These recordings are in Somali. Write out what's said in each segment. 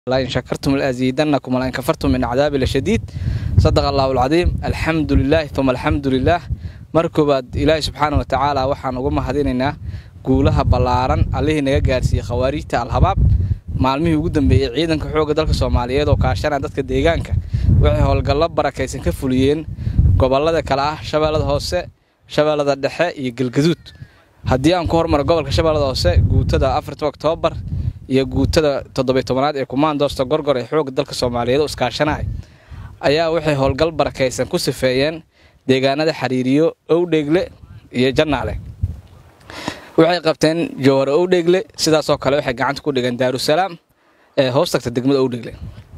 lain shakartum laaziidanakum walain kafartum min cadaabi lashadiid sadaqa allahu alcadiim alxamdu lilaahi uma alxamdu lilaah mar koowaad ilaahi subxaana wa tacaala waxaan uga mahadinaynaa guulaha ballaaran allihii naga gaarsiiyey khawaariijta alhabaab maalmihii ugu dambeeyey ciidanka xoogga dalka soomaaliyeed oo kaashanaya dadka deegaanka waxay howlgallo barakaysan ka fuliyeen gobollada kale ah shabeellada hoose shabeellada dhexe iyo galgaduud haddii aan ku hormaro gobolka shabeellada hoose guutada afarta oktoobar iyo guutada toddobiy tobanaad ee kumaandoosta gorgor ee xoogga dalka soomaaliyeed oo iskaashanaya ayaa waxay howlgal barakaysan ku sifeeyeen deegaanada xariiriyo owdheegle iyo jannaale waxay qabteen jowhare owdheegle sidaasoo kale waxay gacanta ku dhigeen daarusalaam ee hoos tagta degmada owdheegle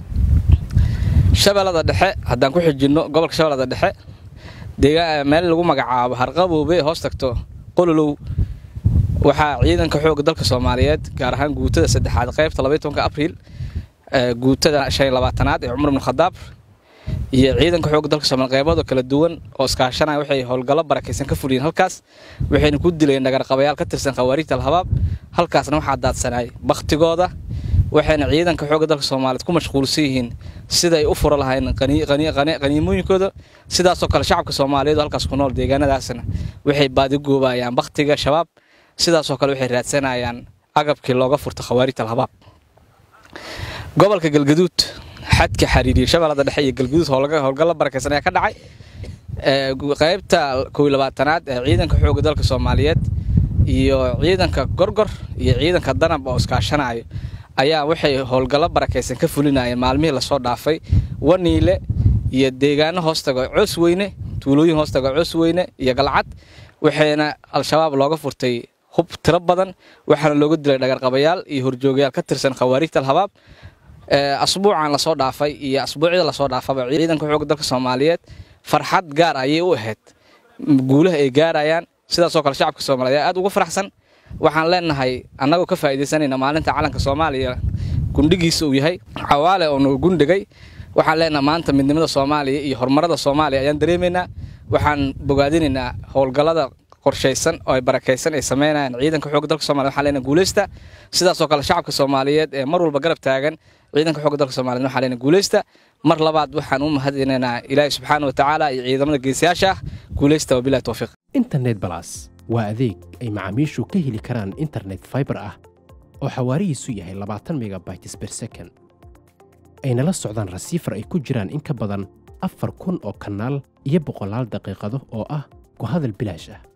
shabeellada dhexe haddaan ku xijinno gobolka shabeellada dhexe meel lagu magacaabo harqaboobe hoos tagto qololow waxaa ciidanka xoogga dalka soomaaliyeed gaar ahaan guutada saddexaad qaybta labaiy tobanka abriil guutada shan iyo labaatanaad ee cumar ibnu khadaab iyo ciidanka xoogga dalka soomaliya qaybado kala duwan oo iskaashanaya waxay howlgallo barakaysan ka fuliyeen halkaas waxayna ku dileen dhagarqabayaal ka tirsan khawaariijta alhabaab halkaasna waxaa daadsanay bakhtigooda waxayna ciidanka xoogga dalka soomaaliyeed ku mashquulsan yihiin siday u furo lahayn qaniimooyinkooda sidaasoo kale shacabka soomaaliyeed oo halkaas ku nool deegaanadaasna waxay baadigoobayaan bakhtiga shabaab sidaasoo kale waxay raadsanayaan agabkii looga furta khawaarijta alhabaab gobolka galgaduud xadka xariiriya shabeellada dhexe iyo galgaduud howlgallo barakaysan ayaa ka dhacay qaybta kow labaatanaad ee ciidanka xoogga dalka soomaaliyeed iyo ciidanka gorgor iyo ciidanka danab oo iskaashanayo ayaa waxay howlgallo barakaysan ka fulinayeen maalmihii lasoo dhaafay waniile iyo deegaano hoostaga coosweyne tuulooyin hoostaga coosweyne iyo galcad waxayna al-shabaab looga furtay hub tiro badan waxaana looga dilay dhagarqabayaal iyo horjoogayaal ka tirsan khawaariijta alhabaab asbuucan lasoo dhaafay iyo asbuucyada lasoo dhaafaba ciidanka xoogga dalka soomaaliyeed farxad gaar ayay u ahayd guulaha ay gaarayaan sidaasoo kale shacabka soomaliyeed ayaa aad uga faraxsan waxaan leenahay annagoo ka faa'iidaysanayna maalinta calanka soomaaliya gundhigiisa uu yahay cawaale oo nagu gundhigay waxaan leenahay maanta midnimada soomaaliya iyo horumarada soomaaliya ayaan dareemaynaa waxaan bogaadinaynaa howlgallada qorshaysan oo ay barakaysan ay sameynayaan ciidanka xoogga dalka soomaliya waxaan leenahay guulaysta sidaasoo kale shacabka soomaaliyeed ee mar walba garab taagan ciidanka xoogga dalka soomaliyeed waxaan leenahay guulaysta mar labaad waxaan u mahadinaynaa ilaahi subxaana wa tacaala iyo ciidamada geesiyaasha ah guulaysta wabilahi towfiiq internet balas waa adeeg ay macaamiishu ka heli karaan internet faibar ah oo xawaarihiisu yahay labaatan megabytes ber second ayna la socdaan rasiifar ay ku jiraan in ka badan afar kun oo kanaal iyo boqolaal daqiiqado oo ah ku hadal bilaash ah